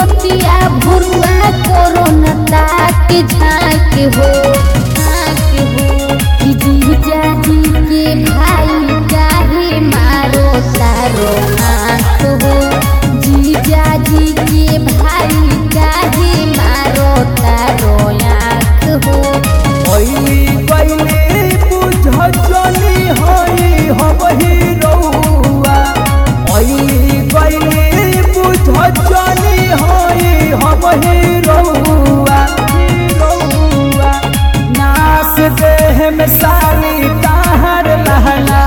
रतिया भुरुआ कोरोना ताक झाँक हो झाँक हो कि जीजा जी के भाई काहे मारो तारो आँख हो जीजा जी के भाई काहे मारो तारो आँख हो पहली पहली बुझनी हई हम ही रउआ पहली पहली बुझनी हई हम ही रउआ रउआ नास देह में साली ताहर लहना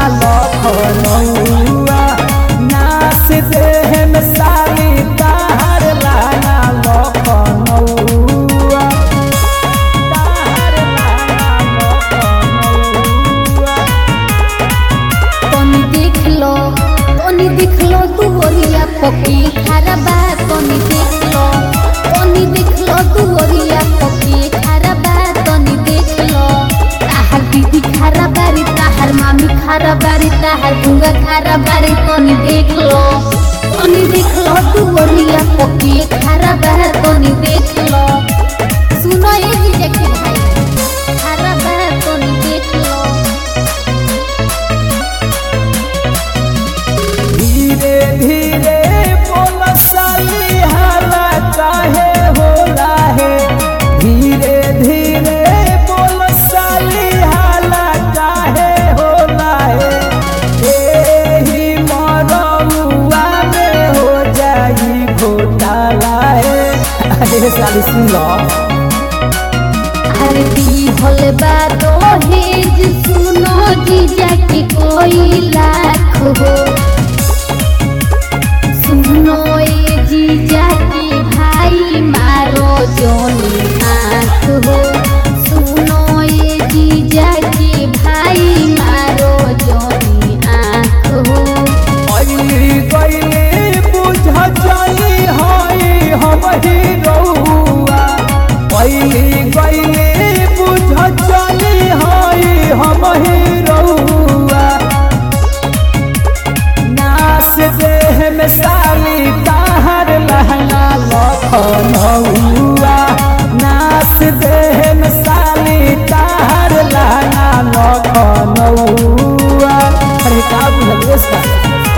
लखनऊआ नास देह में साली ताहर लहना लखनऊआ तनी देख लो तनी देख लो तू ओरिया पकी खराबा तनी देख लो तनी देख लो तू ओरिया पकी खराबा तनी देख लो ताहर दीदी खराबारी ताहर मामी खराबारी ताहर बुआ खराबारी तनी देख लो तनी देख लो तू ओरिया पकी खराबा तनी देख लो सुनो ये जीजा के भाई खराबा तनी देख लो धीरे धीरे बोल साली हाला काहे होला है धीरे धीरे बोल साली हाला काहे होला है एही मरमुआ में हो जाई घोटाला है अरे साली सुन लो आरती होल बा दहेज सुनो जीजा के कोई लाख हो सुनो ए जीजा के भाई मारो जोनी आँख हो सुनो ए जीजा के भाई मारो जोनी आँख हो अइली गइली बुझली हई हम ही रउआ अइली गइली बुझली हई हम ही रउआ नास देह में साली ताहर लहंगा लखनऊआ नास देह में साली ताहर लहंगा लखनऊआ अरे का बुझल साली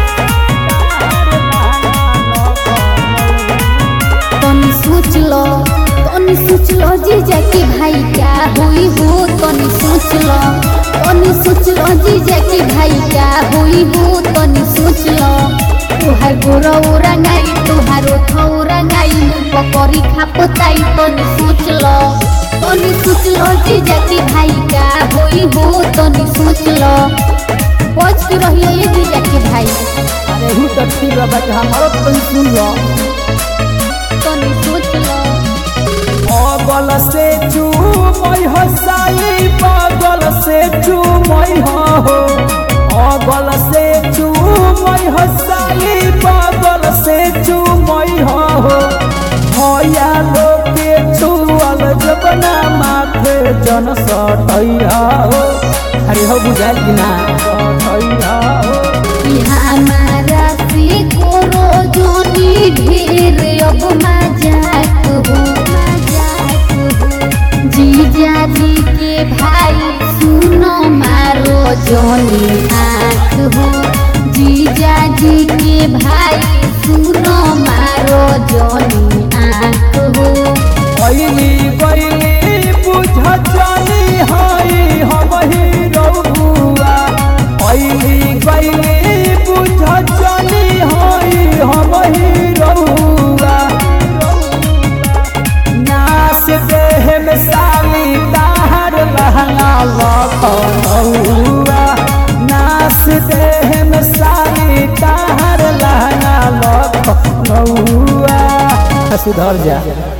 तनी सोच लो तनी सोच लो जीजा के भाई क्या हुई हो तनी सोच लो तनी सोच लो जीजा के भाई क्या हुई हो तनी सोच लो तुहार गोरा रंगाई तुहार ओठ रंगाई पकड़ी खापताई तनी सोच लो तनी सोच लो जीजा के भाई क्या हुई हो तनी सोच लो बच के रहिए ये जीजा के भाई अरे हूँ तो ठीक है बाकी हमारा तो सुन लो तनी सोच लो अगल से चूमई हो साली बगल से चूमई हो अगल से चूमई हो साली बगल से चूमई हो भैया लोग के छुअल जबना माथे जन सटैया हो अरे हो बुझाइल कि ना सटैया हो हमारा से करो जोनी ढेर अब मजाक हो मजाक हो जीजा जी के भाई सुनो मारो जोनी आँख हो जीजा जी के भाई सुनो मारो जोनी आँख हो अइली गइली बुझली हई हम ही रउआ अइली गइली बुझली हई हम ही रउआ नास देह में साली ताहर लहंगा लखनऊआ नास देह में साली ताहर लहंगा लखनऊआ सुधर जा